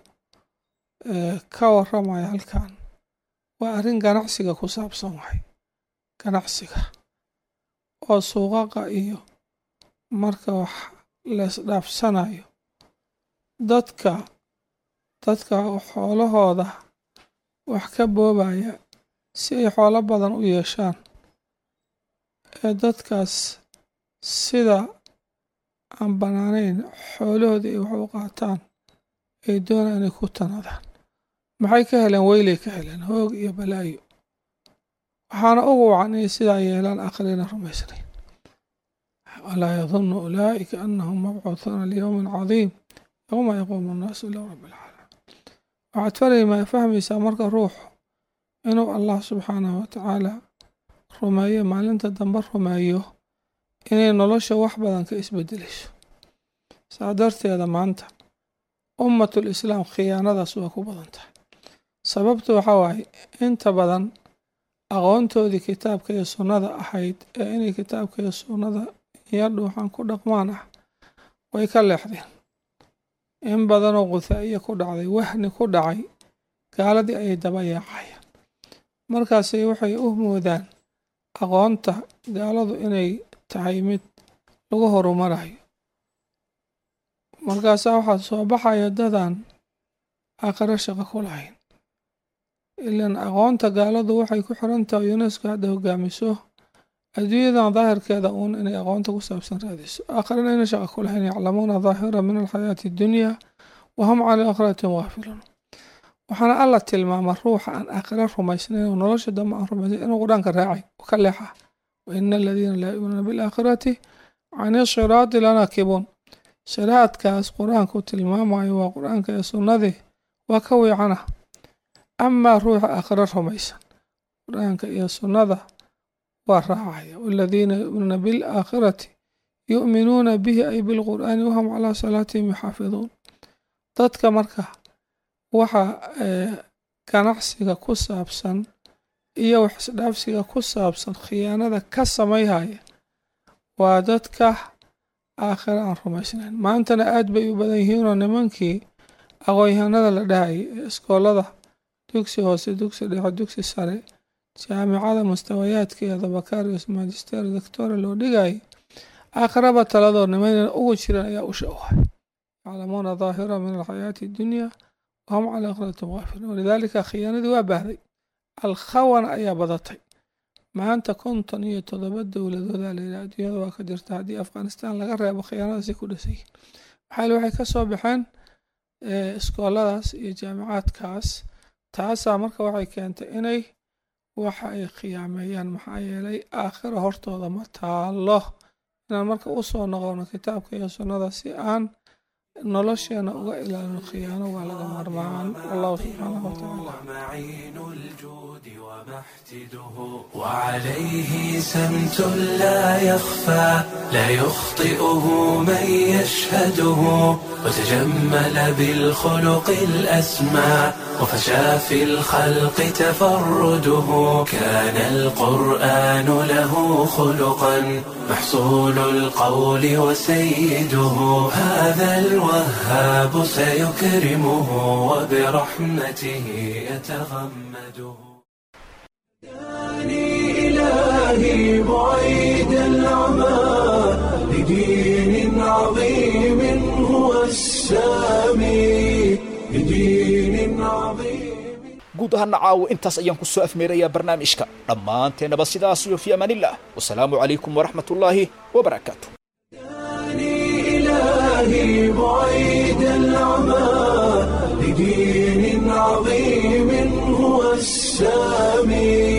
ka waramayo halkan waa arrin ganacsiga ku saabsan wahay ganacsiga oo suuqaqa iyo marka wax leesdhaafsanayo dadka dadka xoolahooda wax ka boobaya si ay xoolo badan u yeeshaan ee dadkaas sida aan bannaanayn xoolahoodii ay wax u qaataan ay doonaan inay ku tanadaan maxay ka heleen weylay ka heleen hoog iyo balaayo waxaana ugu wacan inay sidaa yeelaan aqrina rumaysnayn walaa yadunnu ulaa'ika annahum mabcuuhuuna liyowmin cadiim yowma yaquumu annaasu ila rabbi alcaalamiin waxaad farayma fahmaysaa marka ruuxu inuu allah subxaanahu watacaala rumeeyo maalinta dambe rumeeyo inay nolosha wax badan ka isbedelayso saa darteeda maanta ummatul islaam khiyaanadaas waa ku badan tahay sababtu waxaa waaye inta badan aqoontoodii kitaabka iyo sunnada ahayd ee inay kitaabka iyo sunnada iyo dhuuxan ku dhaqmaan ah way ka leexdeen in badanoo quthaa'iya ku dhacday wahni ku dhacay gaaladii ayay daba yaacayaan markaasay waxay u moodaan aqoonta gaaladu inay tahay mid lagu horumarayo markaasaa waxaa soo baxaya dadan aakhiro shaqo ku lahayn ilan aqoonta gaaladu waxay ku xiran tahay unesco hadda hogaamiso adduunyadan daahirkeeda uun inay aqoonta ku saabsan raadiso aakhirana ina shaqo ku lahayn yaclamuuna daahira min alxayaati addunya wahum cala aakhiratin waafiluun waxaana alla tilmaama ruuxa aan aakhiro rumaysnayn oo nolosha dambe aan rumaysnayn inuu qur-aanka raacay oo ka leexa wa ina aladiina laa yuuminuuna bilaakhirati cani siraati lanaakibuun siraadkaas qur-aanku tilmaamayo waa qur-aanka ee sunnadii waa ka wiicana amaa ruuxa aakhiro rumaysan qur-aanka iyo sunnada waa raacaya waladiina yu'minuuna bilaakhirati yu'minuuna bihi ay bilqur'aani wahum calaa salaatihim yuxaafiduun dadka marka waxa ganacsiga ku saabsan iyo wax isdhaafsiga ku saabsan khiyaanada ka samayhaya waa dadka aakhiro aan rumaysnayn maantana aad bay u badan yihiinoo nimankii aqoon-yahanada la dhahayay ee iskoolada dugsi hoose dugsi dhexe dugsi sare jaamicada mustawayaadkeeda bakarius magister doctora loo dhigayay aakhiraba taladoo nimanina ugu jiran ayaa usha u hay yaclamuuna daahira min alxayaati addunya wahum cala aakhiratin waafiluun walidaalika khiyaanadii waa baahday alkhawana ayaa badatay maanta konton iyo toddoba dowladooda layidhaha adduunyada waa ka jirta haddii afghanistan laga reebo khiyaanadaasi ku dhisayiin maxaa waxay ka soo baxeen iskooladaas iyo jaamicaadkaas taasaa marka waxay keentay inay waxa ay khiyaameeyaan maxaa yeelay aakhira hortooda ma taalo inaan marka u soo noqono kitaabka iyo sunnada si aan nolosheena uga ilaalino khiyaano waa laga marmaan wallahu subxaanahu watacaala وعليه سمت لا يخفى لا يخطئه من يشهده وتجمل بالخلق الأسمى وفشى في الخلق تفرده كان القرآن له خلقا محصول القول وسيده هذا الوهاب سيكرمه وبرحمته يتغمده إلهي بعيد العمى لدين عظيم هو السامي لدين عظيم guud ahaana caawo intaas ayaan ku soo afmeerayaa barnaamijka dhammaanteennaba sidaas iyo fi amaanillah wasalaamu calaykum waraxmat ullaahi wabarakaatu إلهي بعيد العمى لدين عظيم هو السامي